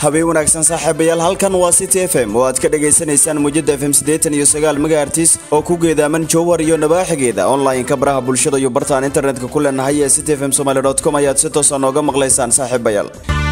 habeen wanaagsan saaxiibayaal halkan waa city f m oo aad ka dhagaysanaysaan muujada f m siddeetan iyo sagaal megahertis oo ku geedaaman jowhar iyo nabaaxigeeda online-ka baraha bulshada iyo bartaan internetka ku leenahay ee city f m somaly dot com ayaad si toosa nooga maqlaysaan saaxiibayaal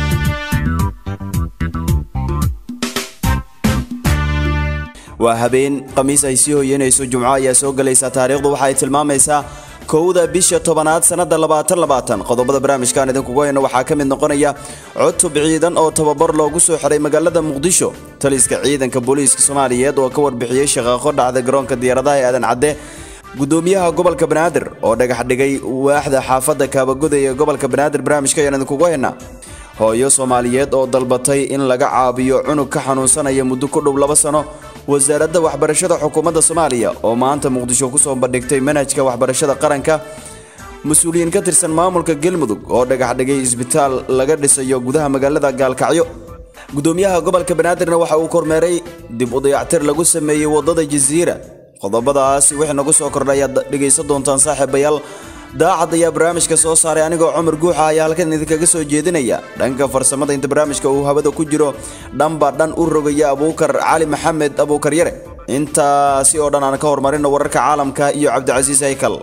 waa habeen khamiis ay sii hoyanayso jumco ayaa soo gelaysa taariikhdu waxa ay tilmaamaysaa kowda bisha tobanaad sanada labaatan labaatan qodobada barnaamijkaan idinkugu hayno waxaa ka mid noqonaya cutub ciidan oo tababar loogu soo xiray magaalada muqdisho taliska ciidanka booliiska soomaaliyeed oo ka warbixiyey shaqaaqo dhacda garoonka diyaaradaha ee aadan cadde gudoomiyaha gobolka banaadir oo dhagax dhigay waaxda xaafadda kaabaguda ee gobolka banaadir barnaamijka ayaan idinkugu haynaa hooyo soomaaliyeed oo dalbatay in laga caabiyo cunug ka xanuunsanaya muddo ku dhow laba sano wasaaradda waxbarashada xukuumadda soomaaliya oo maanta muqdisho kusoo bandhigtay manhajka waxbarashada qaranka mas-uuliyiin ka tirsan maamulka galmudug oo dhagax dhigay isbitaal laga dhisayo gudaha magaalada gaalkacyo gudoomiyaha gobolka banaadirna waxa uu kormeeray dib u dayactir lagu sameeyey wadada jasiira qodobadaas wixii nagu soo kordhay ayaad dhegaysan doontaan saaxiibayaal daacad ayaa barnaamijka soo saaray anigoo cumar guuxa ayaa halkan idinkaga soo jeedinaya dhanka farsamada inta barnaamijka uu hawada ku jiro dhanba dhan u rogaya abuukar cali maxamed abuukar yare intaasi oo dhan aan ka hormarino wararka caalamka iyo cabdicasiis haykal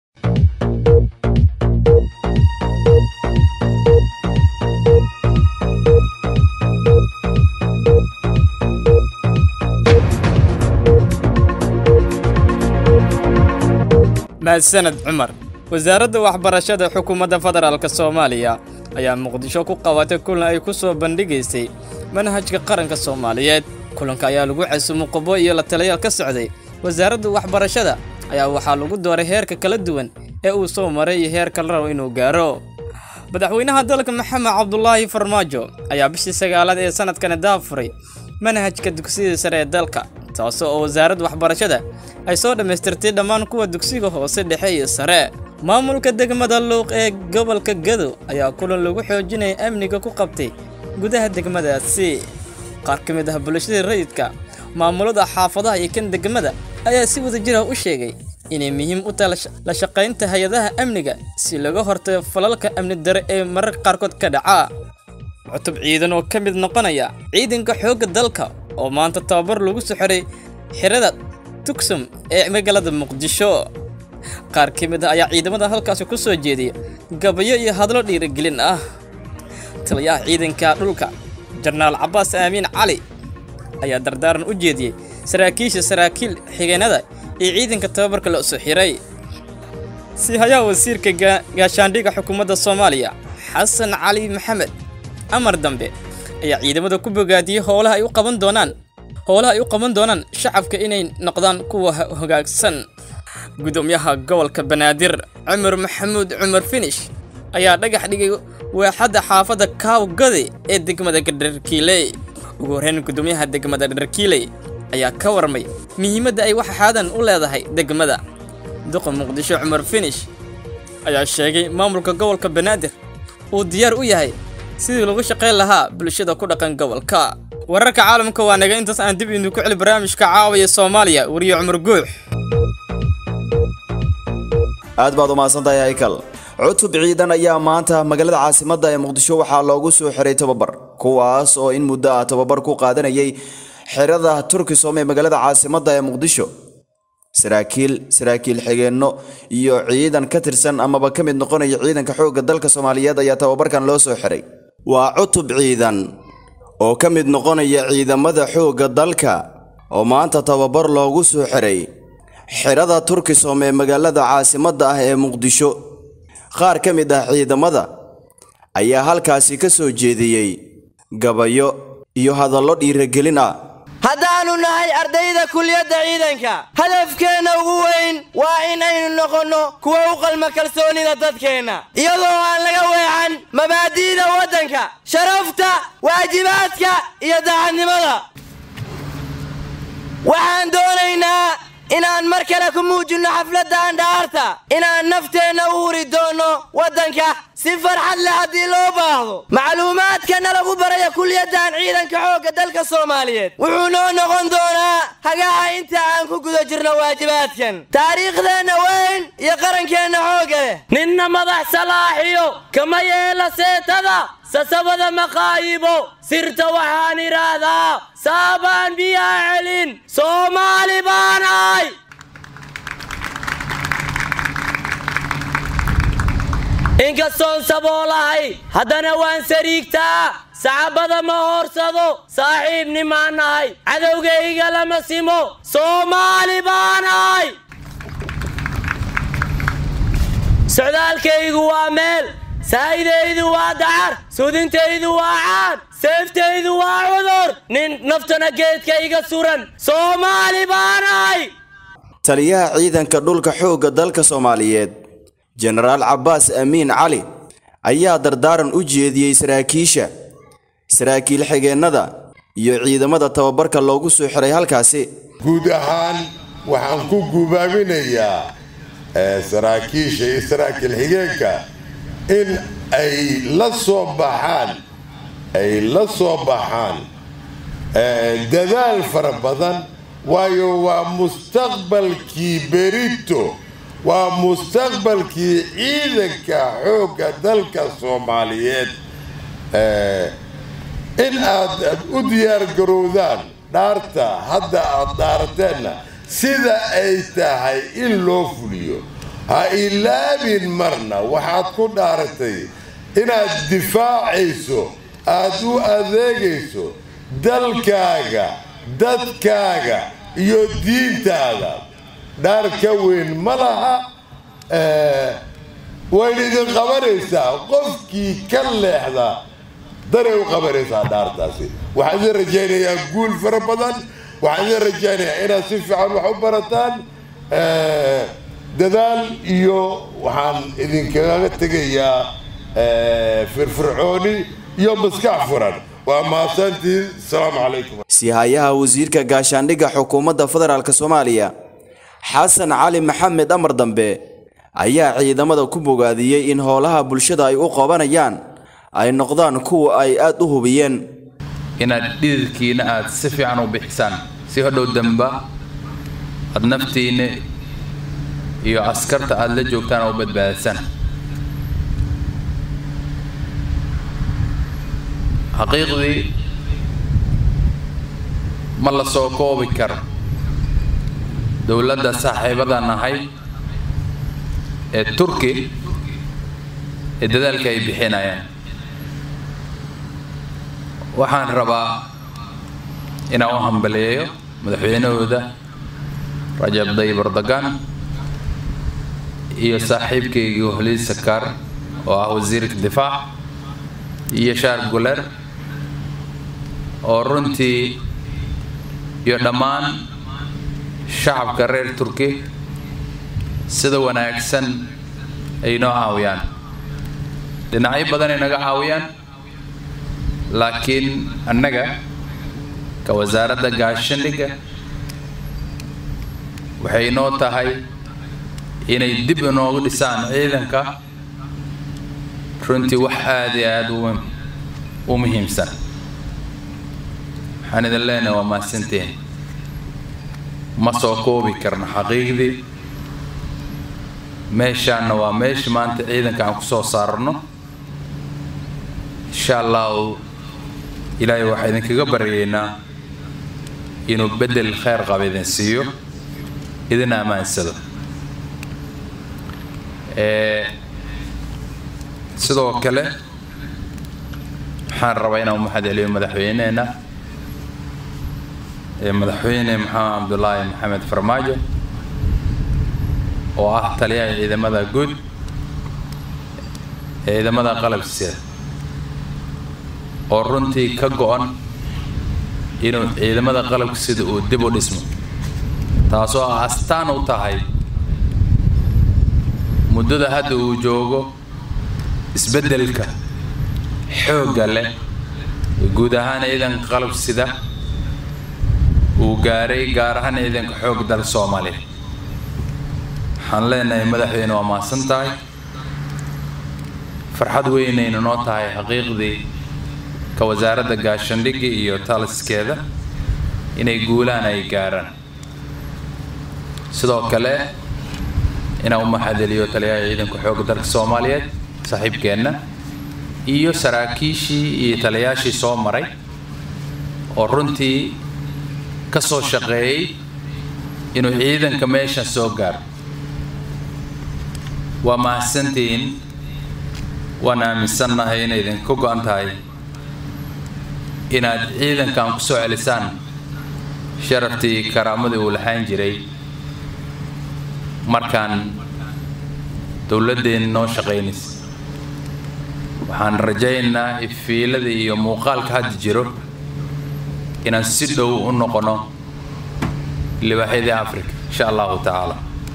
mahadsaned cumar wasaaradda waxbarashada xukuumadda federaalk soomaaliya ayaa muqdisho ku qabatay kulan ay ku soo bandhigaysay manhajka qaranka soomaaliyeed kulanka ayaa lagu casumo qobo iyo la taliyaal ka socday wasaaradda waxbarashada ayaa waxaa lagu dooray heerka kala duwan ee uu soo maray iyo heerka la rabo inuu gaaro madaxweynaha dalka maxamed cabdulaahi farmaajo ayaa bishii sagaalaad ee sanadkani daafuray manhajka dugsiyada sare ee dalka taasoo oo wasaaradda waxbarashada ay soo dhammaystirtay dhammaan kuwa dugsiga hoose dhexe iyo sare maamulka degmada luuq ee gobolka gado ayaa kulan lagu xoojinaya amniga ku qabtay gudaha degmadaasi qaar ka mid ah bulshada rayidka maamulada xaafadaha iyo kan degmada ayaa si wadajir ah u sheegay inay muhiim u tahay la shaqaynta hay-adaha amniga si laga hortago falalka amni dare ee mararka qaarkood ka dhaca cutub ciidan oo ka mid noqonaya ciidanka xoogga dalka oo maanta tababar lagu soo xiray xirada tugsum ee magaalada muqdisho qaar ka mid ah ayaa ciidamada halkaasi ku soo jeediya gabayo iyo hadlo dhiirigelin ah taliyaha ciidanka dhulka jenaraal cabbaas aamiin cali ayaa dardaaran u jeediyey saraakiisha saraakiil xigeenada iyo ciidanka tababarka la soo xiray si hayaa wasiirka gaashaandhiga xukuumadda soomaaliya xasan cali maxamed amar dambe ayaa ciidamada ku bogaadiyey howlaha ay u qaban doonaan howlaha ay u qaban doonaan shacabka inay noqdaan kuwa hogaagsan gudoomiyaha gobolka banaadir cumar maxamuud cumar finish ayaa dhagax dhigay waaxadda xaafadda kaawgade ee degmada dharkiiley ugu horreyn gudoomiyaha degmada dharkiiley ayaa ka warmay muhiimadda ay waxxaadan u leedahay degmada duqa muqdisho cumar finish ayaa sheegay maamulka gobolka banaadir uu diyaar u yahay sidii lagu shaqayn lahaa bulshada ku dhaqan gobolka wararka caalamka waa naga intaas aan dib idinku celi barnaamijka caawaya soomaaliya wariye cumar guux aad baad umahadsantahay haykal cutub ciidan ayaa maanta magaalada caasimadda ee muqdisho waxaa loogu soo xiray tababar kuwaas oo in muddo ah tababar ku qaadanayay xerada turkisom ee magaalada caasimadda ee muqdisho saraakiil saraakiil xigeenno iyo ciidan ka tirsan amaba ka mid noqonaya ciidanka xoogga dalka soomaaliyeed ayaa tababarkan loo soo xiray waa cutub ciidan oo ka mid noqonaya ciidamada xoogga dalka oo maanta tababar loogu soo xiray xerada turkisom ee magaalada caasimadda ah ee muqdisho qaar ka mid ah ciidamada ayaa halkaasi ka soo jeediyey gabayo iyo hadallo dhiiragelin ah haddaannu nahay ardayda kuliyadda ciidanka hadafkeenna ugu weyn waa in aynu noqonno kuwa u qalma kalsoonida dadkeenna iyadoo aan laga weexan mabaadi'da waddanka sharafta waajibaadka iyo daacadnimada waxaan doonaynaa inaan mar kale ku muujinno xafladda andhaarta inaan nafteenna u huri doonno waddanka si farxad leh haddii loo baahdo macluumaadkana lagu baraya kuliyaddan ciidanka xoogga dalka soomaaliyeed wuxuu noo noqon doonaa hagaha inta aan ku guda jirno waajibaadkan taariikhdeenna weyn iyo qarankeenna xoogga leh ninna madax salaaxiyo kama yeela seetada sasabada maqaayibo sirta waxaan idhaahdaa saabaan biyaa celin soomaali baanahay inkastoon saboolahay haddana waan sariigtaa sacabada ma hoorsado saaxiibnimaan nahay cadowgayga lama simo soomaali baanahay socdaalkaygu waa meel saa'idaydu waa dacar sudintaydu waa caan seeftaydu waa cudur nin naftana geedka iga suran soomaali baanahay taliyaha ciidanka dhulka xoogga dalka soomaaliyeed jenaraal cabbaas amiin cali ayaa dardaaran u jeediyey saraakiisha saraakiil xigeennada iyo ciidamada tababarka loogu soo xiray halkaasi guud ahaan waxaan ku gubaabinayaa saraakiisha iyo saraakiil xigeenka in ay la soo baxaan ay la soo baxaan dadaal fara badan waayo waa mustaqbalkii berito waa mustaqbalkii ciidanka xoogga dalka soomaaliyeed in aad u diyaargarowdaan dhaarta hadda aad dhaarteenna sida ay tahay in loo fuliyo ha ilaabin marna waxaad ku dhaaratay inaad difaacayso aad u adeegayso dalkaaga dadkaaga iyo diintaada dhaar ka weyn ma laha wayna idin qabanaysaa qofkii ka leexda danay u qabanaysaa dhaartaasi waxaan idin rajaynayaa guul fara badan waxaan idin rajaynayaa inaad si fiican wax u barataan dadaal iyo waxaan idinkaga tegayaa firfircooni iyo maskax furan waa mahadsantiin asalaamu calaykum sihayaha wasiirka gaashaandhigga xukuumadda federaalk soomaaliya xasan cali maxamed amar dambe ayaa ciidamada ku bogaadiyey in howlaha bulshada ay u qabanayaan ay noqdaan kuwa ay aad u hubiyeen inaad dhididkiina aad si fiican u bixisaan si hodhow damba aad naftiinna iyo askarta aad la joogtaan oo badbaadisaan xaqiiqdii ma la soo koobi karo dowladda saaxiibada nahay ee turki ee dadaalka ay bixinayaan waxaan rabaa inaan u hambaleeyo madaxweynahooda rajab dayib erdogan iyo saaxiibkaygii holiid sakaar oo ah wasiirka difaac iyo shaar guler oo runtii iyo dhammaan shacabka reer turki sida wanaagsan ay noo caawiyaan dhinacyo badan ay naga caawiyaan laakiin annaga ka wasaaradda gaashandhigga waxay noo tahay inay dib inoogu dhisaan ciidanka runtii wax aada iyo aada u muhiimsan waxaan idin leenahay waa mahadsantiin ma soo koobi karno xaqiiqdii meeshaanna waa meesha maanta ciidanka aan ku soo saarno insha allahu ilaahay waxaa idinkaga baryaynaa inuu beddel kheyr qaba idin siiyo idin ammaansado sidoo kale waxaan rabaa inaan mahad celiyo madaxweyneheenna madaxweyne maxamed cabdulaahi maxamed farmaajo oo ah taliyaha ciidamada guud ee ciidamada qalabsiida oo runtii ka go-an inuu ciidamada qalabka sida uu dib u dhismo taasoo ah astaan u tahay muddada hadda uu joogo isbeddelka xoogga leh guud ahaan ciidanka qalab sida uu gaaray gaar ahaan ciidanka xoog dal soomaaliya waxaan leenahay madaxweyne waa mahadsan tahay farxad weynayna noo tahay xaqiiqdii ka wasaaradda gaashandhigga iyo taliskeeda inay guulaan ay gaaraan sidoo kale inaan u maxadeliyo taliyaha ciidanka xoogga dalka soomaaliyeed saaxiibkeenna iyo saraakiishii iyo taliyaashii soo maray oo runtii ka soo shaqeeyey inuu ciidanka meeshan soo gaaro waa mahadsantihiin waan aaminsannahay inay idinka go-an tahay inaad ciidankan ku soo celisaan sharaftii karaamadii uu lahaan jiray markaan dowladdeenna noo shaqaynaysa waxaan rajaynaynaa ifiilada iyo muuqaalka hadda jiro inaan si dhow u noqono libaaxyadii africa insha allahu tacaala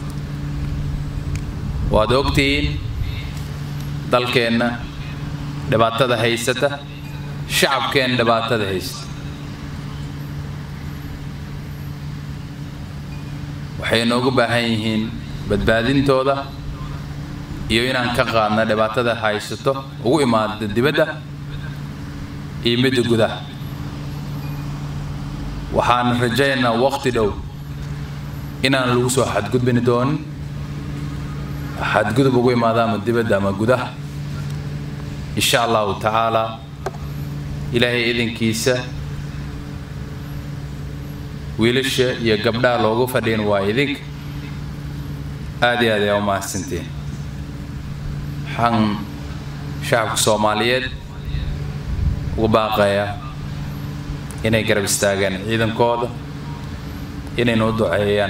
waad ogtihiin dalkeenna dhibaatada haysata shacabkeenna dhibaatada haysata waxay noogu baahan yihiin badbaadintooda iyo inaan ka qaadna dhibaatada haysato ugu imaada dibadda iyo midda gudaha waxaan rajaynaynaa waqti dhow inaan lagu soo xadgudbini doonin xadgudub ugu imaada ama dibadda ama gudaha insha allahu tacaalaa ilaahay idinkiisa wiilasha iyo gabdhaha loogu fadhiin waa idinka aada iyo aad ayaa u mahadsantiin waxaan shacabka soomaaliyeed ugu baaqayaa inay garab istaagaan ciidankooda inayna u duceeyaan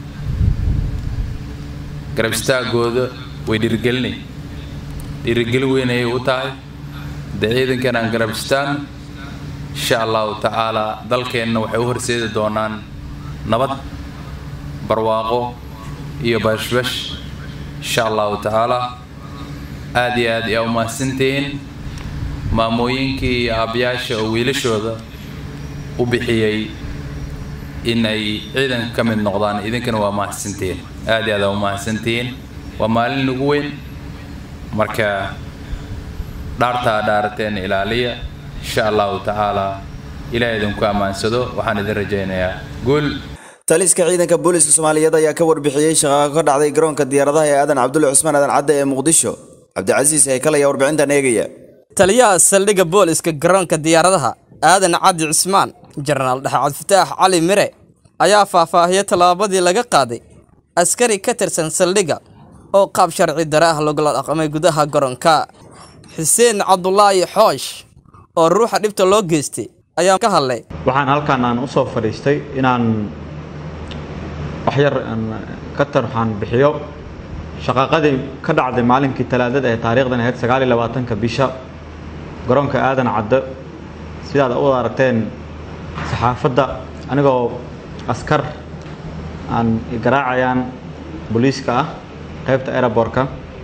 garab istaagooda way dhiirigelinay dhiirigelin weyn ayay u tahay dee ciidankan aan garab istaagno insha allahu tacaalaa dalkeenna waxay u horseedi doonaan nabad barwaaqo iyo bashbash insha allahu tacaalaa aada iyo aad ayaa u mahadsantihiin maamooyinkii iyo aabyaasha oo wiilashooda u bixiyey in ay ciidanka ka mid noqdaan idinkana waa mahadsantihiin aada iyo aad aa u mahadsantihiin waa maalin ugu weyn marka dhaartaa dhaarateen ilaaliya insha allahu tacaalaa ilaah idinku ammaansado waxaan idin rajaynayaa guul taliska ciidanka booliska soomaaliyeed ayaa ka warbixiyey shaqaaqa ka dhacday garoonka diyaaradaha ee aadan cabdulle cusmaan aadan cadde ee muqdisho cabdicasiis heykal ayaa warbixintan eegaya taliyaha saldhigga booliska garoonka diyaaradaha aadan cabdi cismaan jenaraal dhaxacad fataax cali mire ayaa faahfaahiyay tallaabadii laga qaaday askari ka tirsan saldhigga oo qaab sharci dare ah lagula dhaqmay gudaha garoonka xuseen cabdulaahi xoosh oo ruuxa dhibta loo geystay ayaa ka hadlay waxaan halkan aan u soo fadhiistay inaan waxyar ka tarxaan bixiyo shaqaaqadii ka dhacday maalinkii talaadada ee taariikhdan ahayd sagaal iyo labaatanka bisha garoonka aadan cadde sidaad u aragteen saxaafadda anigoo askar aan garaacayaan booliiska ah qaybta aerobortka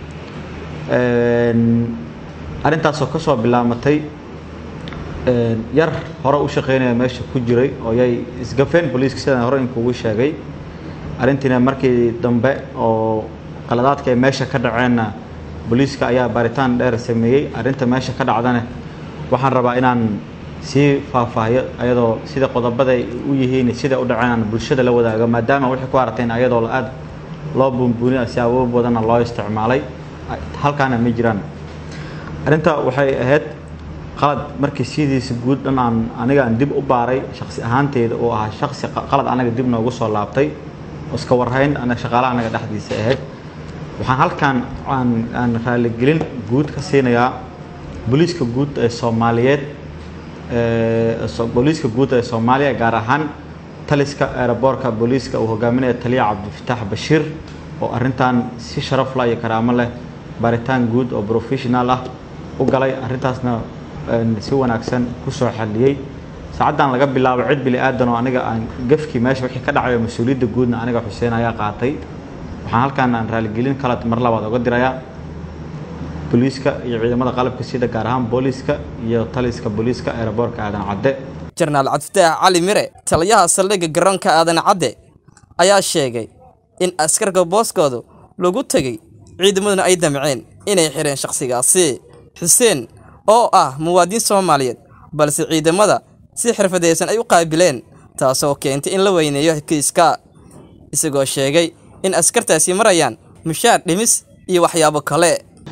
arrintaasoo ka soo bilaamatay yar hore u shaqaynaya meesha ku jiray oo yay isgafeen booliiska sidaan hore inkugu sheegay arrintiina markii dambe oo qaladaadka ay meesha ka dhaceenna booliiska ayaa baaritaan dheer sameeyey arrinta meesha ka dhacdana waxaan rabaa inaan sii faahfaahiyo ayadoo sida qodobada ay u yihiin sida u dhaceen aan bulshada la wadaago maadaama wixii ku aragteen ayadoo aad loo buunbuuniyo si awood badanna loo isticmaalay halkaana ma jiraan arrinta waxay ahayd qalad markii sidiisa guud dhan aan aniga aan dib u baaray shaksi ahaanteyda uu ahaa shaksi qalad anaga dib noogu soo laabtay iska warhayn anaga shaqaalaha anaga dhexdiisa ahayd waxaan halkan aan aan raaligelin guud ka siinayaa booliiska guud ee soomaaliyeed booliiska guud ee soomaaliya gaar ahaan taliska aeroboorka booliiska uu hogaaminaya taliya cabdifataax bashiir oo arrintan si sharaf la iyo karaamo leh baaritaan guud oo professional ah u galay arrintaasna si wanaagsan kusoo xaliyey saacaddan laga bilaabo cid bili aadan oo aniga aan gafkii meesha wixii ka dhacayo mas-uuliyadda guudna aniga xuseen ayaa qaatay waxaan halkan aan raaligelin kala mar labaad oga dirayaa booliiska iyo ciidamada qalabka sida gaar ahaan booliiska iyo taliska booliiska aeroboorka aadan cadde jenaraal cabdifataax cali mire taliyaha saldhigga garoonka aadan cadde ayaa sheegay in askarka booskoodu lagu tegey ciidamaduna ay damceen inay xireen shakhsigaasi xuseen oo ah muwaadin soomaaliyeed balse ciidamada si xirfadaysan ay u qaabileen taasoo keentay in la weyneeyo kiiska isagoo sheegay in askartaasi marayaan mushaar dhimis iyo waxyaabo kale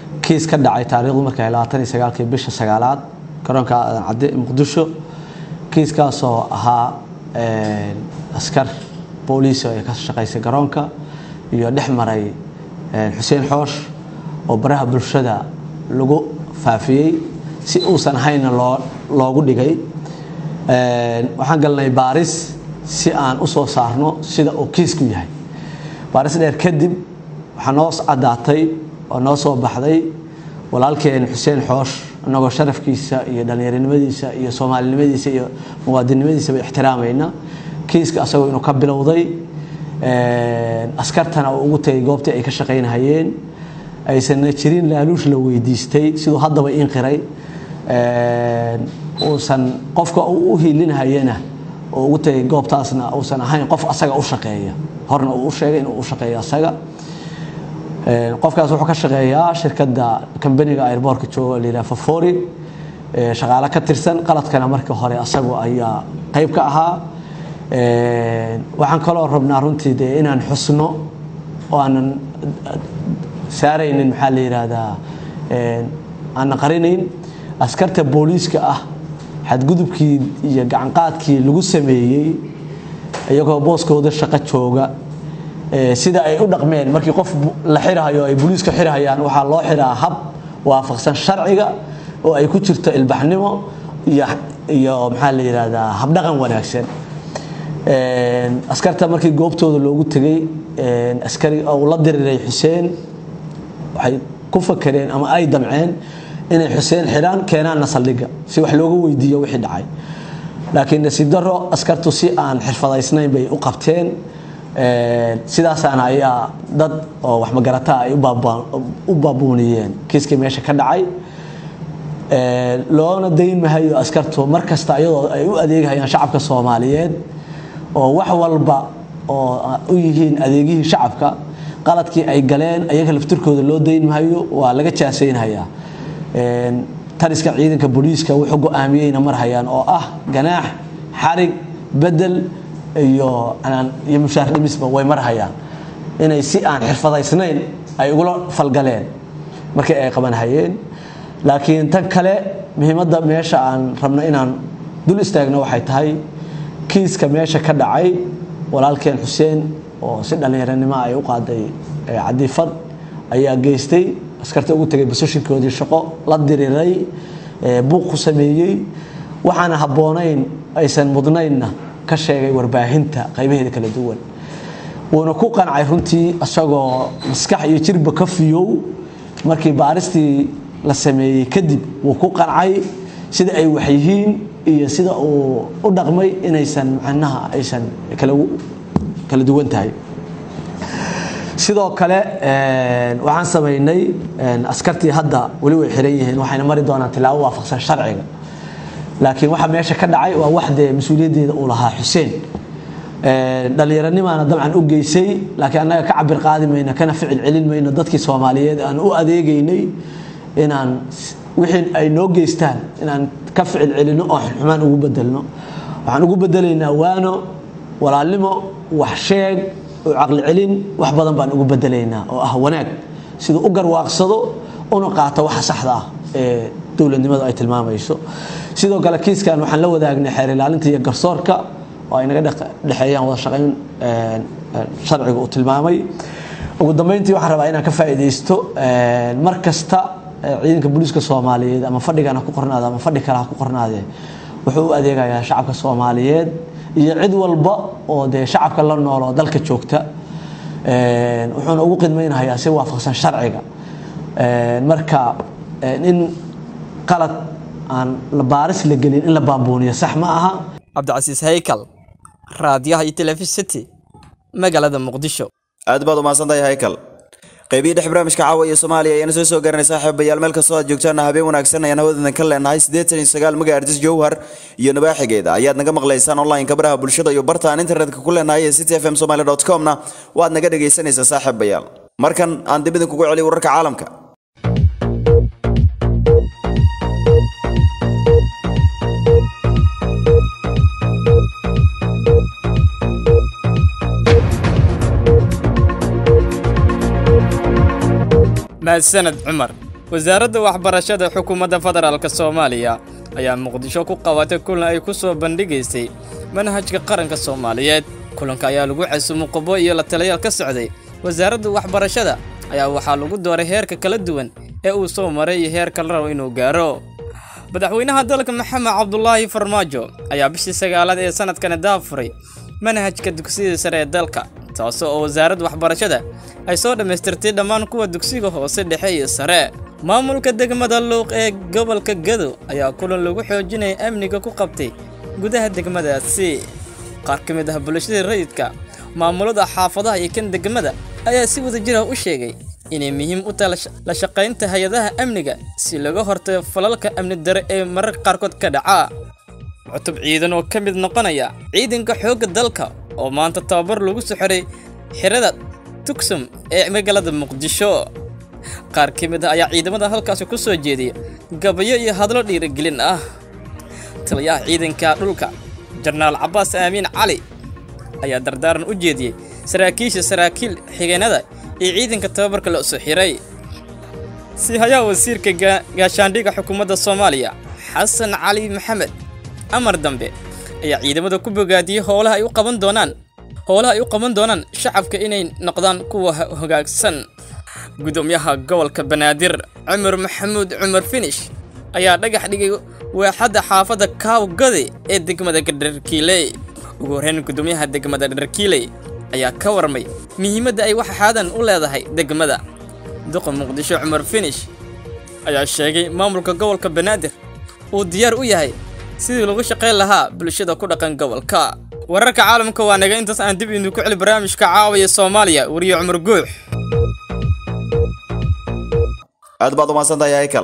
kiis ka dhacay taariikhdu markay labaatan iyo sagaalkii bisha sagaalaad garoonka aadan cadde muqdisho kiiskaasoo ahaa askar booliis ee ka shaqaysay garoonka iyo dhex maray xuseen xoosh oo baraha bulshada lagu faafiyey si uusan ahaynna loo loogu dhigay waxaan galnay baaris si aan u soo saarno sida uu kiisku yahay baaris dheer kadib waxaa noo caddaatay oo noo soo baxday walaalkeen xuseen xoosh annagoo sharafkiisa iyo dhallinyaronimadiisa iyo soomaalinimadiisa iyo muwaadinnimadiisaba ixtiraamayna kiiska asagoo inuu ka bilowday askartana uu ugu tegay goobtii ay ka shaqaynahayeen aysanna jirin laaluush la weydiistay siduu haddaba inqiray uusan qofka uu u hiilinhayana oo ugu tegay goobtaasna uusan ahayn qof asaga u shaqeeya horna uu u sheegay inuu u shaqeeyo asaga qofkaas wuxuu ka shaqeeyaa shirkadda kambaniga airboortka jooga la yidhaha fafori shaqaale ka tirsan qaladkana markii hore asagu ayaa qayb ka ahaa waxaan kaloo rabnaa runtii dee inaan xusno oo aanan saaraynin maxaa la yidhaahdaa aanan qarinayn askarta booliiska ah xadgudubkii iyo gacanqaadkii lagu sameeyey iyagoo booskooda shaqo jooga sida ay u dhaqmeen markii qof la xirahayo ay booliiska xirahayaan waxaa loo xiraa hab waafaqsan sharciga oo ay ku jirto ilbaxnimo iyo iyo maxaa la yidhaahdaa habdhaqan wanaagsan askarta markii goobtooda loogu tegay askari uu la diriray xuseen waxay ku fakereen ama ay damceen inay xuseen xidhaan keenaanna saldhigga si wax looga weydiiyo wixii dhacay laakiin nasiib daro askartu si aan xirfadaysnayn bay u qabteen sidaasaana ayaa dad oo wax magarataa ay u baabuuniyeen kiiskii meesha ka dhacay loona dayn mahayo askartu mar kasta iyadoo ay u adeegahayaan shacabka soomaaliyeed oo wax walba oo u yihiin adeegihii shacabka qaladkii ay galeen ayaga laftirkooda loo dayn mahayo waa laga jaasaynhayaa tariska ciidanka booliiska wuxuu go-aamiyeyna mar hayaan oo ah ganaax xarig bedel iyo iyo mushaar dhimisba way mar hayaan inay si aan xirfadaysnayn ay ugula falgaleen markii ay qabanhayeen laakiin tan kale muhiimadda meesha aan rabno inaan dul istaagno waxay tahay kiiska meesha ka dhacay walaalkeen xuseen oo si dhallinyaranimo ay u qaaday cadiifad ayaa geystay askarta ugu tegay bososhinkoodii shaqo la diriray buuq ku sameeyey waxaana habboonayn aysan mudnaynna ka sheegay warbaahinta qaybaheeda kala duwan wuuna ku qancay runtii isagoo maskax iyo jirba ka fiyow markii baaristii la sameeyey kadib wuu ku qancay sida ay waxyihiin iyo sida uu u dhaqmay inaysan macnaha aysan kala duwan tahay sidoo kale waxaan samaynay askartii hadda weli way xiran yihiin waxayna mari doonaan tilaabo waafaqsan sharciga laakiin waxa meesha ka dhacay waa wax dee mas-uuliyaddeeda uu lahaa xuseen dhallinyaranimaana dabcan u geysay laakiin annaga ka cabir qaadi mayno kana ficil celin mayno dadkii soomaaliyeed aan u adeegaynay inaan wixii ay noo geystaan inaan ka ficil celino oo xumaan ugu bedelno waxaan ugu bedelaynaa waano walaalnimo wax sheeg oo caqli celin wax badan baan ugu bedelaynaa oo ah wanaag siduu u garwaaqsado una qaato waxa saxda ah ee dowladnimadu ay tilmaamayso sidoo kale kiiskan waxaan la wadaagnay xeer ilaalinta iyo garsoorka oo ay naga dhexeeyaan wada shaqayn sharciga uu tilmaamay ugu dambeyntii waxaan rabaa inaan ka faa'iidaysto mar kasta ciidanka booliiska soomaaliyeed ama fadhigan ha ku qornaade ama fadhi kale ha ku qornaadee wuxuu u adeegayaa shacabka soomaaliyeed iyo cid walba oo dee shacabka la nool oo dalka joogta wuxuuna ugu qidmaynayaa si waafaqsan sharciga marka in qalad aan baaris la gelin in la baabuuniyo sax ma aha cabdicasiis haykal raadiyaha iyo telefisity magaalada muqdisho aad baad umahadsantahay haykal qaybihii dhex barnaamijka caawa iyo soomaaliya ayaana soo soo garanay saaxiibayaal meel kastoo aad joogtaana habeen wanaagsan ayaan hawadoodan ka leenahay siddeetan iyo sagaal magaardis jowhar iyo nabaaxigeeda ayaad naga maqlaysaan online-ka baraha bulshada iyo barta aan internetka ku leenahay ee city f m somali dot com-na waad naga dhegaysanaysaa saaxiibayaal markan aan dib idinkugu celiy wararka caalamka mahadsaned cumar wasaaradda waxbarashada xukuumadda federaalk soomaaliya ayaa muqdisho ku qabatay kulan ay ku soo bandhigaysay manhajka qaranka soomaaliyeed kulanka ayaa lagu casuumay qobo iyo la taliyaal ka socday wasaaradda waxbarashada ayaa waxaa lagu dooray heerka kala duwan ee uu soo maray iyo heerka la rabo inuu gaaro madaxweynaha dalka maxamed cabdulaahi farmaajo ayaa bishii sagaalaad ee sanadkani daafuray manhajka dugsiyada sare ee dalka taasoo oo wasaaradda waxbarashada ay soo dhammaystirtay dhammaan kuwa dugsiga hoose dhexe iyo sare maamulka degmada luuq ee gobolka gado ayaa kulan lagu xoojinaya amniga ku qabtay gudaha degmadaasi qaar ka mid ah bulshada rayidka maamulada xaafadaha iyo kan degmada ayaa si wadajir ah u sheegay inay muhiim u tahay la shaqaynta hay-adaha amniga si laga hortago falalka amni dare ee mararka qaarkood ka dhaca cutub ciidan oo ka mid noqonaya ciidanka xoogga dalka oo maanta tababar lagu soo xiray xirada tugsum ee magaalada muqdisho qaar ka mid ah ayaa ciidamada halkaasi ku soo jeediya gabayo iyo hadlo dhiirigelin ah taliyaha ciidanka dhulka jenaraal cabbaas aamiin cali ayaa dardaaran u jeediyey saraakiisha saraakiil xigeenada iyo ciidanka tababarka la soo xiray sii hayaa wasiirka gaashaandhigga xukuumadda soomaaliya xasan cali maxamed amar dambe ayaa ciidamada ku bogaadiyey howlaha ay u qaban doonaan howlaha ay u qaban doonaan shacabka inay noqdaan kuwa hogaagsan gudoomiyaha gobolka banaadir cumar maxamuud cumar finish ayaa dhagax dhigay waaxadda xaafadda kaawgade ee degmada dharkiiley ugu horreyn gudoomiyaha degmada dharkiiley ayaa ka warmay muhiimadda ay waxxaadan u leedahay degmada duqa muqdisho cumar finish ayaa sheegay maamulka gobolka banaadir uu diyaar u yahay sidii lagu shaqayn lahaa bulshada ku dhaqan gobolka wararka caalamka waa naga intaas aan dib idinku celi barnaamijka caawaya soomaaliya wariye cumar guux aad baad umahadsantahay haykal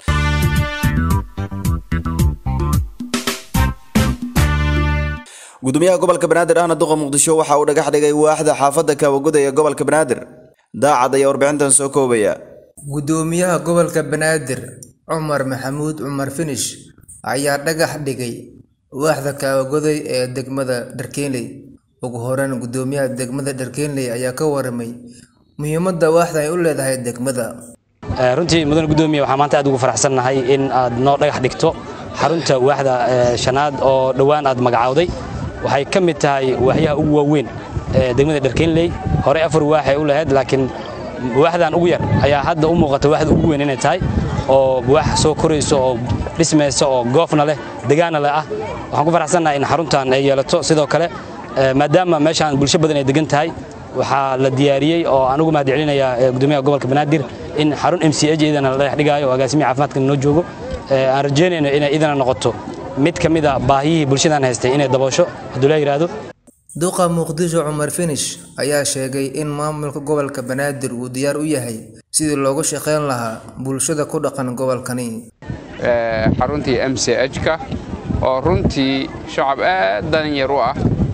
gudoomiyaha gobolka banaadir ahna duqa muqdisho waxa uu dhagax dhigay waaxda xaafadda kaawaguda ee gobolka banaadir daacad ayaa warbixintan soo koobaya gudoomiyaha gobolka banaadir cumar maxamuud cumar finish ayaa dhagax dhigay waaxda kaawagoday ee degmada dharkeenley ugu horeyn gudoomiyaha degmada dharkeenley ayaa ka waramay muhiimadda waaxda ay u leedahay degmada runtii mudan gudoomiye waxaan maanta aad ugu faraxsannahay in aad noo dhagax dhigto xarunta waaxda shanaad oo dhowaan aad magacaawday waxay ka mid tahay waaxyaha ugu waaweyn ee degmada dharkeenley horey afar waaxay u lahayd laakiin waaxdan ugu yar ayaa hadda u muuqata waaxda ugu weyn inay tahay oo waax soo korayso oo dhismaysa oo goofna leh degaana leh ah waxaan ku faraxsannahay in xaruntan ay yeelato sidoo kale maadaama meeshaan bulsho badan ay degan tahay waxaa la diyaariyey oo aan ugu mahad celinayaa gudoomiyaha gobolka banaadir in xarun m c h idana la dhagax dhigaayo oo agaasimihi caafimaadka noo joogo aan rajaynayno inay idana noqoto mid ka mid a baahiyihii bulshadan haystay inay daboosho hadduu la yidhaahdo duqa muqdisho cumar finish ayaa sheegay in maamulka gobolka banaadir uu diyaar u yahay sidii loogu shaqayn lahaa bulshada ku dhaqan gobolkani xaruntii m c h-ka oo runtii shacab aad dalinyar u ah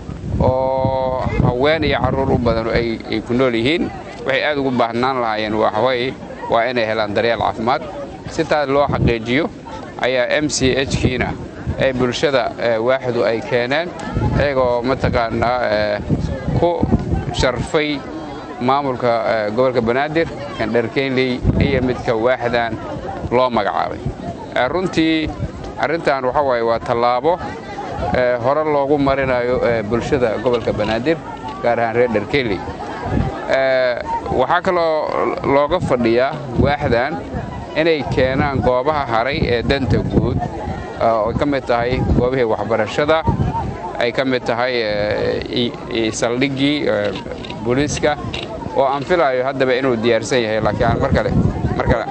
oo haween iyo carruur u badan ay ku nool yihiin waxay aad ugu baahnaan lahaayeen waxaweye waa inay helaan daryeel caafimaad si taas loo xaqiijiyo ayaa m c h kiina ee bulshada waaxdu ay keeneen iyagoo mataqaanaa ku sharfay maamulka gobolka banaadir kan dharkeynley iyo midka waaxdan loo magacaabay runtii arrintan waxa waaye waa tallaabo hore loogu marinayo bulshada gobolka banaadir gaar ahaan reer dharkeynley waxaa kaloo looga fadhiyaa waaxdan inay keenaan goobaha haray ee danta guud oo ay ka mid tahay goobihii waxbarashada ay ka mid tahay saldhiggii booliiska oo aan filaayo haddaba inuu diyaarsan yahay laakiin aan mar kale mar kale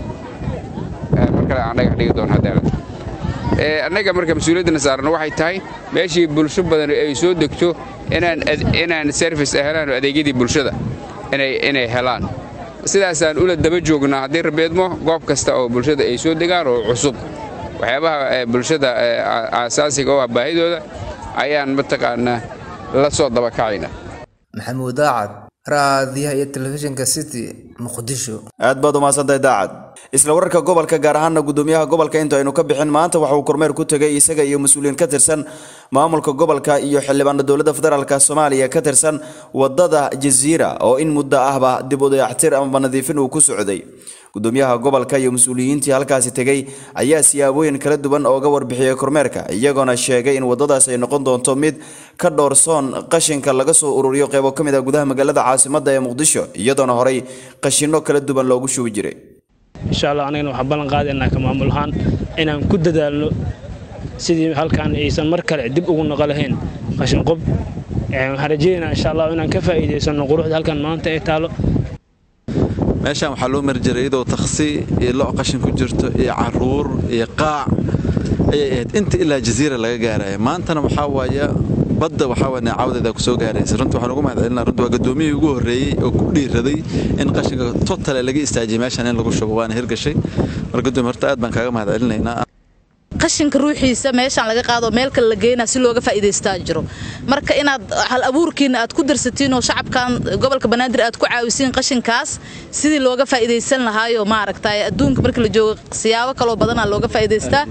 mar kale aan dhagax dhigi doono haddana annaga marka mas-uuliyaddana saarno waxay tahay meeshii bulsho badan ay soo degto inaan inaan service helaan oo adeegyadii bulshada inay inay helaan sidaasaan ula daba joognaa haddii rabeedmo goob kasta oo bulshada ay soo degaan oo cusub waxyaabaha bulshada aasaasiga oo ah baahidooda ayaan mataqaanaa la soo dabakacayna maxamuud daacad raadiyaha iyo telefishinka city muqdisho aad baad umahadsantahay daacad isla wararka gobolka gaar ahaana gudoomiyaha gobolka inta aynu ka bixin maanta waxa uu kormeer ku tegay isaga iyo mas-uuliyiin ka tirsan maamulka gobolka iyo xildhibaano dowladda federaalk soomaaliya ka tirsan wadada jasiira oo in muddo ahba dib u dayactir amaba nadiifin uu ku socday gudoomiyaha gobolka iyo mas-uuliyiintii halkaasi tegey ayaa siyaabooyin kala duwan ooga warbixiyey kormeerka iyagoona sheegay in wadadaas ay noqon doonto mid ka dhoorsoon qashinka laga soo ururiyo qeybo ka mid ah gudaha magaalada caasimadda ee muqdisho iyadoona horey qashino kala duwan loogu shubi jiray insha allah anagana waxaan ballan qaadaynaa ka maamul ahaan inaan ku dadaalno sidii halkan aysan mar kale dib ugu noqo lahayn qashin qob waxaan rajaynaynaa insha allah inaan ka faa'iidaysano quruxda halkan maanta ay taalo meeshaan waxaa loo mari jiray iyadoo taksi iyo lo' qashin ku jirto iyo caruur iyo qaac ayay ahayd inta ilaa jasiira laga gaaraya maantana waxaa waaya badda waxaa waaya neecawdeeda ku soo gaaraysa runtii waxaan ugu mahadcelinaa runtii waa gudoomiyihii ugu horreeyey oo ku dhiiraday in qashinka totale laga istaajiyay meeshaan in lagu shubo waana hirgashay marka gudoomiye horta aad baan kaaga mahadcelinaynaa qashinka ruuxiisa meeshaan laga qaado meel kale la geynaa si looga faa'iidaystaa jiro marka inaad hal abuurkiina aad ku darsatiin oo shacabkan gobolka banaadir aad ku caawisiin qashinkaas sidii looga faa'iidaysan lahaayo maaragtay adduunka marka la joogo siyaabo kaloo badanaa looga faa'iidaystaa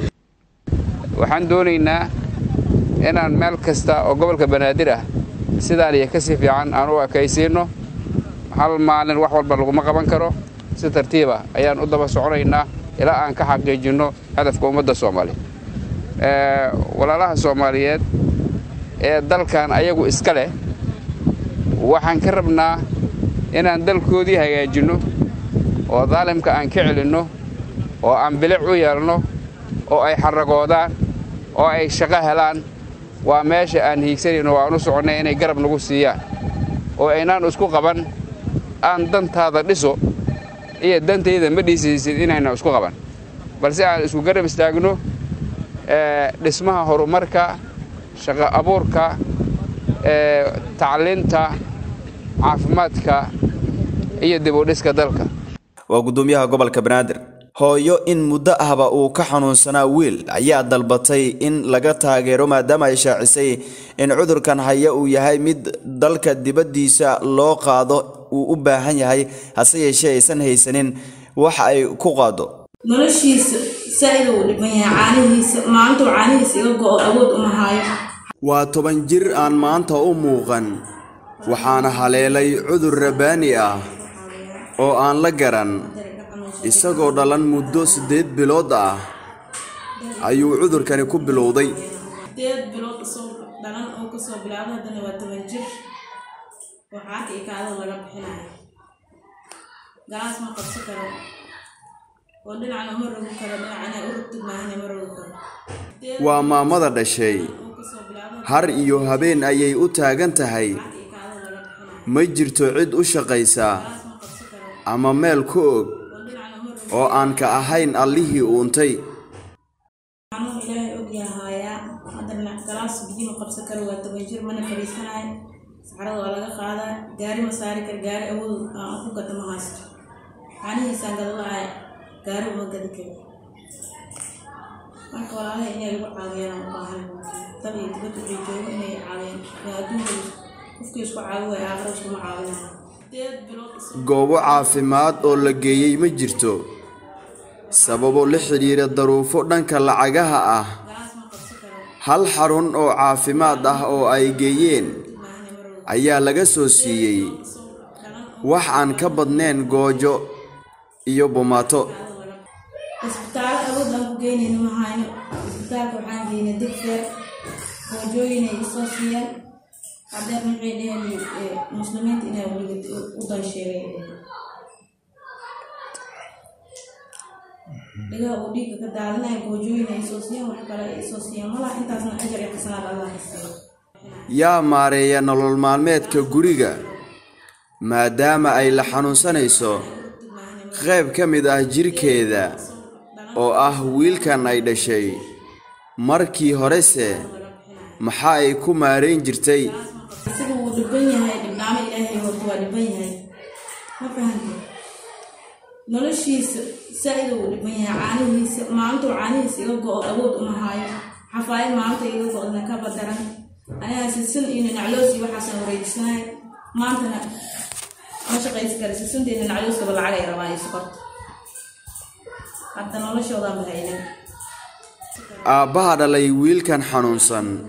waxaan doonaynaa inaan meel kasta oo gobolka banaadir ah sidaan iyo kasii fiican aan u ekaysiinno hal maalin wax walba laguma qaban karo si tartiiba ayaan u daba soconaynaa ilaa aan ka xaqiijinno hadafka ummadda soomaaliya walaalaha soomaaliyeed ee dalkan ayagu iska leh waxaan ka rabnaa inaan dalkoodii hagaajinno oo daalimka aan ka celinno oo aan bilic u yeelno oo ay xaragoodaan oo ay shaqo helaan waa meesha aan hiigsanayno waan u soconnay inay garab nagu siiyaan oo aynaan isku qaban aan dantaada dhiso iyo dantayda ma dhiisaysid inayna isku qaban balse aan isku garab istaagno dhismaha horumarka shaqo abuurka tacliinta caafimaadka iyo dib u dhiska dalka waa gudoomiyaha gobolka banaadir hooyo in muddo ahba uu ka xanuunsanaa wiil ayaa dalbatay in laga taageero maadaama ay shaacisay in cudurkan haya uu yahay mid dalka dibaddiisa loo qaado uu u baahan yahay hase yeeshee aysan haysanin wax ay ku qaado noloshiisa saa'id uu dhiban yahay caanihiisa maalintuu caanihiisa iga go'o awood uma haayo waa toban jir aan maanta u muuqan waxaana haleelay cudur rabaani ah oo aan la garan isagoo dhalan muddo siddeed bilood ah ayuu cudurkani ku bilowday sideed bilood isoo dhalan oo kasoo bilaabay haddana waa toban jir waxaa ka ikaado laga bixinayo galaas ma qabsi karo oo dhinacna ma rogi karo dhinacna u rogtid maahane ma rogi karo waa maamada dhashay har iyo habeen ayay u taagan tahay ma jirto cid u shaqaysa ama meel ku og oo aan ka ahayn allihii uuntay xanuun ilaahay og yahaayaa haddana galaas biyo ma qabsan karo waa toban jir mana fadhiisanayo saxarada waa laga qaadaa gaari ma saari karo gaari awood aan ku gata ma haysto caanihiisaan gadalahay gaari uma gadi karo marka walaalaha inay lagu caawiyaan u baahan dal iyo dibadda waxay joogo inay caawiyaan waa adduunka qofkii isku caawi waaya aakhira iskuma caawinayo sideed bilood goobo caafimaad oo la geeyey ma jirto sababo la xidhiira daruufo dhanka lacagaha ah hal xarun oo caafimaad ah oo ay geeyeen ayaa laga soo siiyey wax aan ka badnayn goojo iyo bumaato isbitaallo awood aan ku geynayno ma hayno isbitaalka waxaan geynay digfeer goojooyin ay isoo siiyeen hadeer maxay dheheen muslimiinta inay weliga u dan sheegay dhigaha uu dhiigga ka daadinaya goojooyin ay isoo siiyeen wax kale ay isoo siiyeen malaha intaasna ajar iyo xasanaad allah hasiiyo yaa maareeya nolol maalmeedka guriga maadaama ay la xanuunsanayso qayb ka mid ah jirkeeda oo ah wiilkan ay dhashay markii horese maxaa ay ku maarayn jirtay isaga wuu dhiban yahay dhibnaamo ilaahay horta waa dhiban yahay ma fahantay noloshiisa saa'id uu dhiban yahay caanihiisa maalintuu caanihiisa iga go'o awood uma haayo xafaayad maalinta iga go'dna ka badaran anigaa sisin iyo ninacloos iyo waxaasaan wareejisanahay maantana ma shaqaysi kara sisinta iyo ninaclooskaba lacag ay rabaan iyo sokorta hadda noloshoodaan bahaynan aabbaha dhalay wiilkan xanuunsan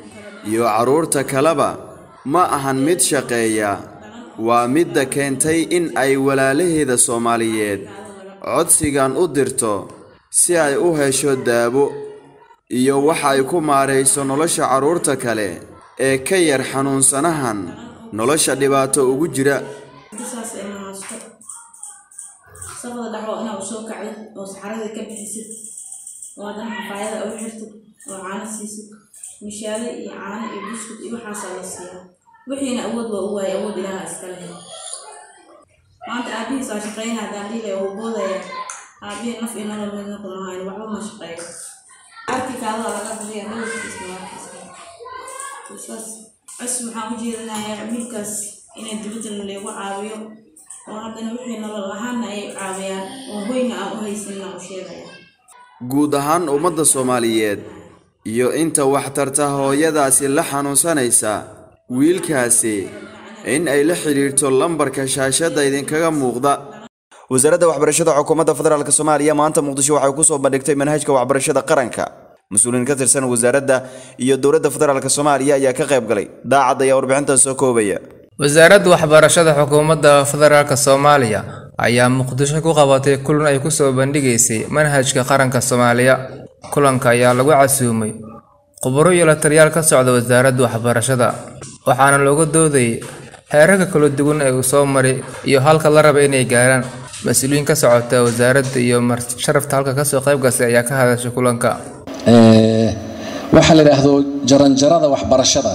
iyo carruurta kaleba ma ahan mid shaqeeya waa midda keentay in ay walaalaheeda soomaaliyeed codsigan u dirto si ay u hesho daabo iyo waxa ay ku maarayso nolosha carruurta kale ee ka yar xanuunsanahan nolosha dhibaato ugu jira saas ay mahaasto safada dhaxo inaa u soo kacdid oo saxarada ka bixisid oo haddana xafaayada u xirtid oo caano siisid mishaale iyo caano iyo buskud iyo waxaasaa la siiyaa wixiina awood waa u waayay awood ilaaha iska leh maanta aabihiis waa shaqeynaya haddaan dhiilay oo boodaya aabihii naf iyo nolol midna kuma hayn waxba ma shaqeeyo arki kaadada laga bixiya nololkiisna waa kiisaas cus waxaan u jeedinayaa wiilkaas inay dibadda leegu caawiyo oo haddana wixii nolol ahaanna ay caawiyaan oo hoyna aan u haysanna u sheegaya guud ahaan ummadda soomaaliyeed iyo inta waxtarta hooyadaasi la xanuunsanaysa wiilkaasi in ay la xidhiirto lambarka shaashadda idinkaga muuqda wasaaradda waxbarashada xukuumadda federaalk soomaaliya maanta muqdisho waxay ku soo bandhigtay manhajka waxbarashada qaranka mas-uuliyiin ka tirsan wasaaradda iyo dowladda federaalk soomaaliya ayaa ka qayb galay daacad ayaa warbixintan soo koobaya wasaaradda waxbarashada xukuumadda federaalk soomaaliya ayaa muqdisho ku qabatay kulan ay kusoo bandhigaysay manhajka qaranka soomaaliya kulanka ayaa lagu casuumay khuburo iyo la taliyaal ka socda wasaaradda waxbarashada waxaana looga doodayay heerarka kala duwan ee uu soo maray iyo halka la raba inay gaaraan mas-uuliyiin ka socota wasaaradda iyo sharafta halka kasoo qayb gasay ayaa ka hadashay kulanka waxaa la yidhaahdo jaranjarada waxbarashada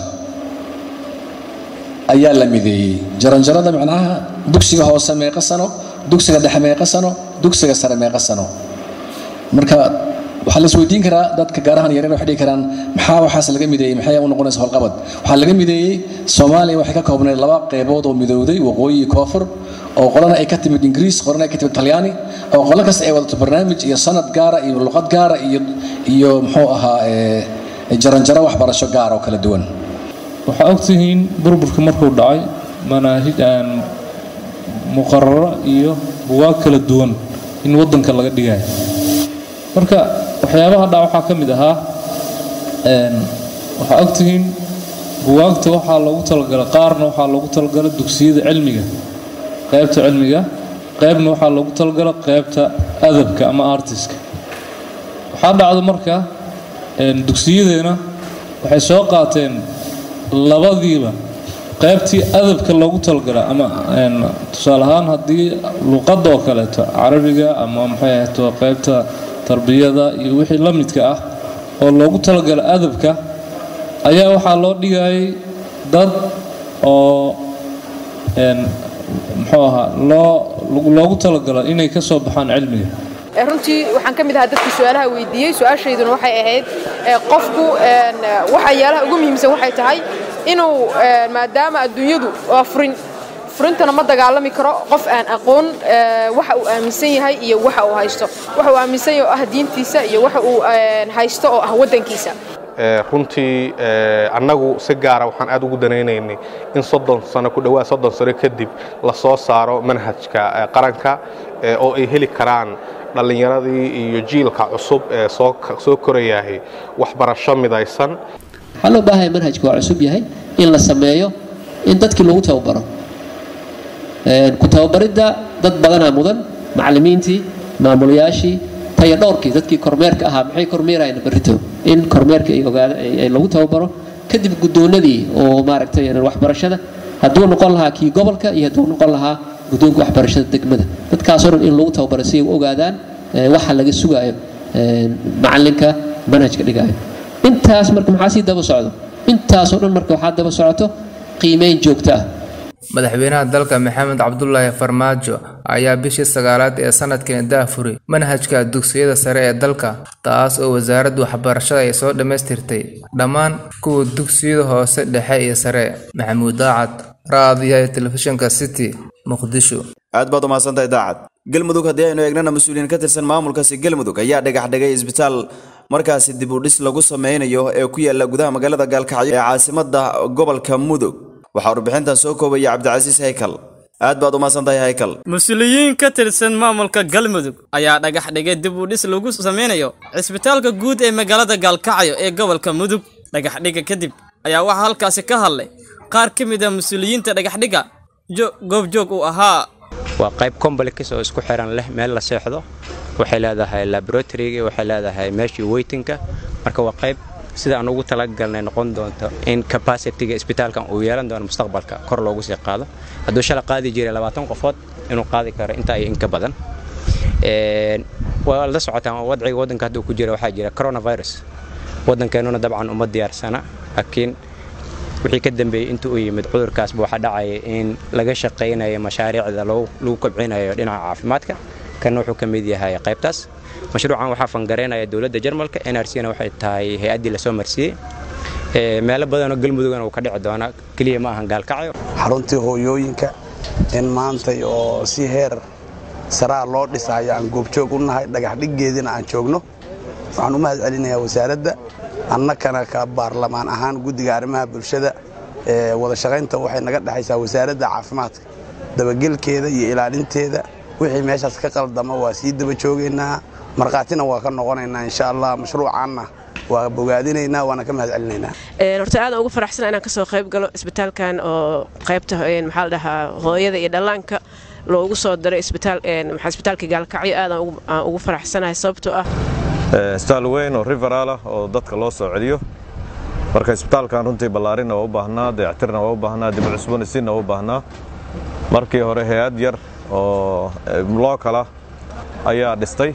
ayaa la mideeyey jaranjarada macnaha dugsiga hoose meeqa sano dugsiga dhexe meeqa sano dugsiga sare meeqa sano marka waxaa la isweydiin karaa dadka gaarahan yaryar waxay dhihi karaan maxaa waxaas laga mideeyey maxay u noqonaysa howlqabad waxaa laga mideeyey soomaaliya waxay ka koobnayd laba qeybood oo midowday waqooyi iyo koonfur oo qolana ay ka timid ingiriis qolana ay ka timid talyaani oo qolo kasta ay wadato barnaamij iyo sanad gaara iyo luqad gaara iyo iyo muxuu ahaa jaranjaro waxbarasho gaar oo kala duwan waxaa ogtihiin burburka markuu dhacay manaahij aan muqararo iyo bugaag kala duwan in wadanka laga dhigayo marka waxyaabaha dhac waxaa ka mid ahaa waxaa ogtihiin bugaagta waxaa loogu talagalay qaarna waxaa loogu talagalay dugsiyada cilmiga qaybta cilmiga qaybna waxaa loogu talagalay qaybta adabka ama artiska waxaa dhacda marka dugsiyadeena waxay soo qaateen labadiiba qaybtii adabka loogu talagala ama tusaale ahaan haddii luqadda oo kaleeto carabiga ama maxay ahayto qaybta tarbiyada iyo wixii la midka ah oo loogu talagala adabka ayaa waxaa loo dhigayay dad oo muxuu ahaa loo loogu talagalo inay ka soo baxaan cilmiga runtii waxaan ka mid ahaa dadkii su-aalaha weydiiyey su-aashayduna waxay ahayd qofku waxyaalaha ugu muhiimsan waxay tahay inuu maadaama adduunyadu waa furin furintana ma dagaalami karo qof aan aqoon waxa uu aaminsan yahay iyo waxa uu haysto waxa uu aaminsan yahay oo ah diintiisa iyo waxa uu haysto oo ah waddankiisa runtii annagu si gaara waxaan aad ugu danaynaynay in soddon sano ku dhowaad soddon sano kadib la soo saaro manhajka qaranka oo ay heli karaan dhallinyaradii iyo jiilka cusub ee soo korayahay waxbarasho midaysan waxaa loo baahanaya manhajka waa cusub yahay in la sameeyo in dadkii lagu tababaro ku tababaridda dad badanaa mudan macallimiintii maamulayaashii taya dhowrkii dadkii kormeerka ahaa maxay kormeerayaan barrito in kormeerka ay ogaada ay lagu tababaro kadib guddoonadii oo maaragtay waxbarashada hadduu noqon lahaa kii gobolka iyo hadduu noqon lahaa guddoonka waxbarashada degmada dadkaasoo dhan in lagu tababaro si ay u ogaadaan waxa laga sugaayo macallinka manhajka dhigaayo intaas marka maxaa sii daba socdo intaasoo dhan marka waxaa daba socoto qiimeyn joogto ah madaxweynaha dalka maxamed cabdulaahi farmaajo ayaa bishii sagaalaad ee sanadkani daafuray manhajka dugsiyada sare ee dalka taas oo wasaaradda waxbarashada ay soo dhammaystirtay dhammaan kuwa dugsiyada hoose dhexe iyo sare maxamuud daacad raadiyaha telefishinka city muqdisho aad baad umahadsantahay daacad galmudug haddii aynu eegnana mas-uuliyiin ka tirsan maamulkaasi galmudug ayaa dhagax dhigay isbitaal markaasi dib u dhis lagu sameynayo ee ku yaala gudaha magaalada gaalkacyo ee caasimada gobolka mudug waxaa warbixintan soo koobaya cabdicasiis haykal aad baad umahadsantahay haykal mas-uuliyiin ka tirsan maamulka galmudug ayaa dhagax dhigay dib u dhis lagu sameynayo cisbitaalka guud ee magaalada gaalkacyo ee gobolka mudug dhagax dhiga kadib ayaa waxaa halkaasi ka hadlay qaar ka mid ah mas-uuliyiinta dhagaxdhigga goobjoog uu ahaa waa qayb combalix oo isku xiran leh meel la seexdo waxay leedahay laboratoryga waxay leedahay meeshii weytinka marka waa qayb sida aan ugu talagalnay noqon doonto in capacityga isbitaalkan uu yeelan doono mustaqbalka kor loogu sii qaado hadduu shala qaadi jiray labaatan qofood inuu qaadi karo inta iyo inka badan waa la socotaan wadciga waddanka hadda uu ku jira waxaa jira coronavirus waddankeenuna dabcan uma diyaarsana laakiin wixii ka dambeeyey intuu u yimid cudurkaasba waxaa dhacaya in laga shaqaynayo mashaariicda lagu kobcinayo dhinaca caafimaadka kana wuxuu ka mid yahay qaybtaas mashruucan waxaa fangareynaya dowladda jarmalka nrcna waxay tahay hay-addii lasoo marsiiyey meelo badanoo galmudugana uu ka dhici doonaa keliya ma ahan gaalkacyo xaruntii hooyooyinka in maantay oo si heer saraa loo dhisayo aan goobjoog u nahay dhagaxdhiggeediina aan joogno waxaan u mahad celinayaa wasaaradda annakana ka baarlamaan ahaan guddiga arrimaha bulshada wada shaqaynta waxay naga dhexaysaa wasaaradda caafimaadka dabagelkeeda iyo ilaalinteeda wixii meeshaas ka qaldama waa sii daba joogaynaa markhaatina waa ka noqonaynaa insha allah mashruucaanna waa bogaadinaynaa waana ka mahad celinaynaa horta aad ugu faraxsana inaan kasoo qayb galo isbitaalkan oo qaybta maxaa la dhahaa hooyada iyo dhallaanka loogu soo diray isbitaalka gaalkacyo aad aan ugu faraxsanahay sababtoo ah isbitaal weyn oo riveral ah oo dadka loo soo celiyo marka isbitaalkan runtii ballaarinna waa u baahnaa dayactirna waa u baahnaa dib cusboonaysiinna waa u baahnaa markii hore hay-ad yar oo lookala ayaa dhistay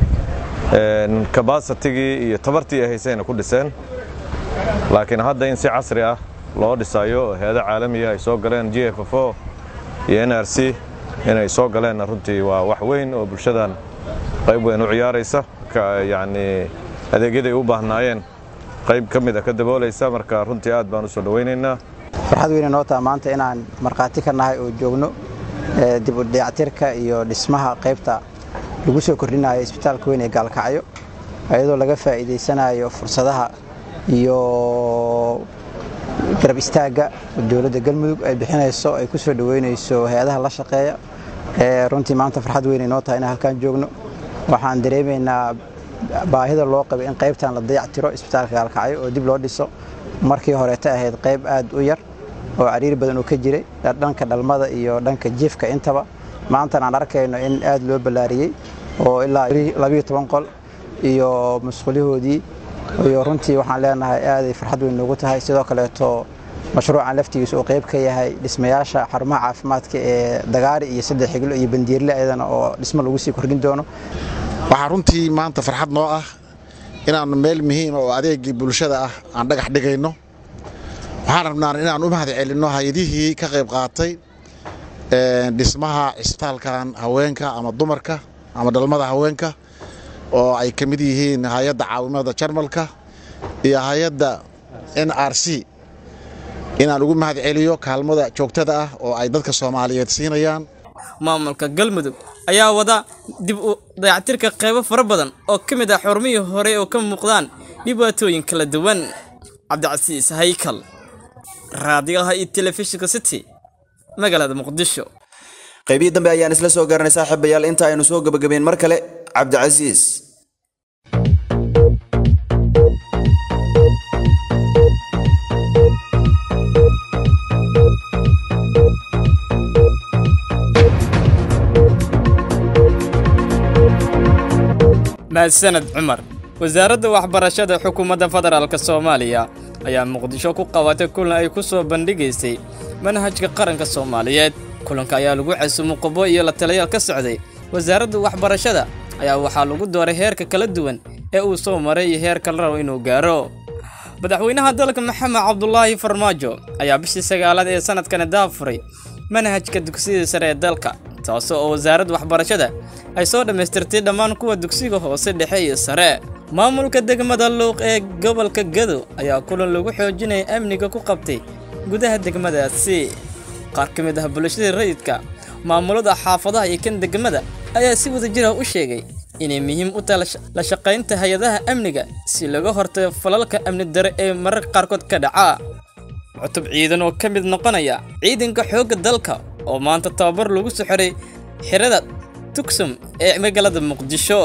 kabaasitigii iyo tabartii ay haysayna ku dhiseen laakiin hadda in si casri ah loo dhisayo hay-ado caalamiya ay soo galeen g f f o iyo n r c inay soo galeenna runtii waa wax weyn oo bulshadan qayb weyn u ciyaaraysa yacni adeegyaday u baahnaayeen qayb ka mid a ka daboolaysa marka runtii aad baan u soo dhowaynaynaa farxad weyne noo taha maanta inaan markhaati ka nahay oo joogno dib u dayactirka iyo dhismaha qaybta lagu soo kordhinayo isbitaalka weyn ee gaalkacyo iyadoo laga faa'iidaysanayo fursadaha iyo garab istaagga dowladda galmudug ay bixinayso ay ku soo dhoweynayso hay-adaha la shaqeeya runtii maanta farxad weyn noo tahay inaan halkaan joogno waxaan dareemaynaa baahida loo qabay in qaybtan la dayactiro isbitaalka gaalkacyo oo dib loo dhiso markii horeeta ahayd qayb aad u yar oo cariir badan uu ka jiray dhanka dhalmada iyo dhanka jiifka intaba maantana aan arkayno in aad loo ballaariyey oo ilaa labiyo toban qol iyo musqulihoodii iyo runtii waxaan leenahay aaday farxad weyn noogu tahay sidoo kaleeto mashruucan laftigiisa uu qayb ka yahay dhismayaasha xarumaha caafimaadka ee dagaari iyo saddex xiglo iyo bandiirle ayadana oo dhismo lagu sii kordhin doono waxaa runtii maanta farxad noo ah inaan meel muhiima oo adeegii bulshada ah aan dhagax dhigayno waxaan rabnaa inaan u mahad celinno hay-adihii ka qayb qaatay dhismaha cisbitaalkan haweenka ama dumarka ama dhalmada haweenka oo ay ka mid yihiin hay-adda caawimada jarmalka iyo hay-adda n r c inaan ugu mahad celiyo kaalmada joogtada ah oo ay dadka soomaaliyeed siinayaan maamulka galmudug ayaa wada dib u dayactirka qaybo fara badan oo ka mid ah xurmihii hore oo ka muuqdaan dhibaatooyin kala duwan cabdicasiis haykal raadiyaha iyo telefishinka city magaalada muqdisho qaybihii dambe ayaan isla soo garanay saaxiibayaal inta aynu soo gabagabeyn mar kale cabdicasiis mahadsaned cumar wasaaradda waxbarashada xukuumadda federaalk soomaaliya ayaa muqdisho ku qabatay kulan ay ku soo bandhigaysay manhajka qaranka soomaaliyeed kulanka ayaa lagu casuumay qobo iyo la taliyaal ka socday wasaaradda waxbarashada ayaa waxaa lagu dooray heerka kala duwan ee uu soo maray iyo heerka la rabo inuu gaaro madaxweynaha dalka maxamed cabdulaahi farmaajo ayaa bishii sagaalaad ee sanadkani daafuray manhajka dugsiyada sare ee dalka taasoo oo wasaaradda waxbarashada ay soo dhammaystirtay dhammaan kuwa dugsiga hoose dhexe iyo sare maamulka degmada luuq ee gobolka gado ayaa kulan lagu xoojinaya amniga ku qabtay gudaha degmadaasi qaar ka mid ah bulshadii rayidka maamulada xaafadaha iyo kan degmada ayaa si wada jira u sheegay inay muhiim u tahay la shaqaynta hay-adaha amniga si laga hortago falalka amni dare ee mararka qaarkood ka dhaca cutub ciidan oo ka mid noqonaya ciidanka xoogga dalka oo maanta tababar lagu soo xiray xirada tugsum ee magaalada muqdisho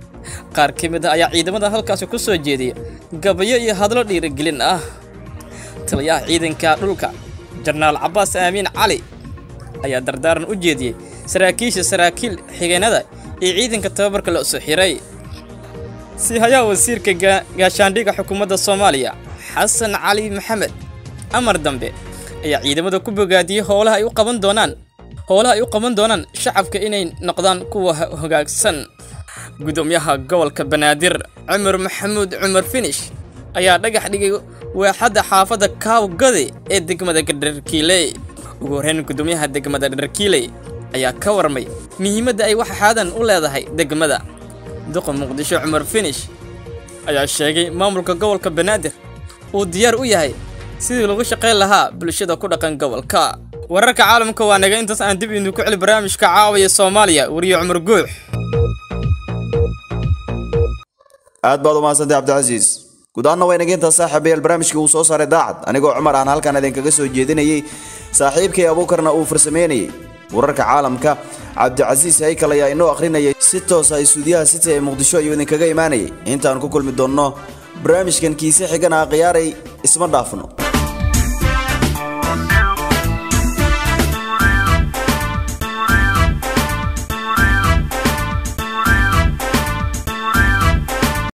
qaar ka mid ah ayaa ciidamada halkaasi ku soo jeediya gabayo iyo hadlo dhiirigelin ah taliyaha ciidanka dhulka jenaraal cabbaas aamiin cali ayaa dardaaran u jeediyey saraakiisha saraakiil xigeenada iyo ciidanka tababarka la soo xiray si hayaa wasiirka gaashaandhigga xukuumadda soomaaliya xasan cali maxamed amar dambe ayaa ciidamada ku bogaadiyey howlaha ay u qaban doonaan howlaha ay u qaban doonaan shacabka inay noqdaan kuwa hogaagsan gudoomiyaha gobolka banaadir cumar maxamuud cumar finish ayaa dhagax dhigay waaxadda xaafadda kaawgade ee degmada dharkiiley ugu horreyn gudoomiyaha degmada dharkiiley ayaa ka warmay muhiimadda ay waxxaadan u leedahay degmada duqa muqdisho cumar finish ayaa sheegay maamulka gobolka banaadir uu diyaar u yahay sidii lagu shaqayn lahaa bulshada ku dhaqan gobolka wararka caalamka waa naga intaas aan dib idinku celi barnaamijka caawaya soomaaliya wariye cumar guux aad baad u mahadsantay cabdicasiis guud ahaanna waa inaga intaas saaxiibayaal barnaamijkii uu soo saaray daacad anigoo cumar aan halkan idinkaga soo jeedinayey saaxiibkay abuukarna uu farsameynayey wararka caalamka cabdicasiis haykal ayaa inoo akhrinayay si toosa isuudiyaha city ee muqdisho ayuu idinkaga imaanayay intaan ku kulmi doonno barnaamijkan kiise xigana khiyaaray isma dhaafno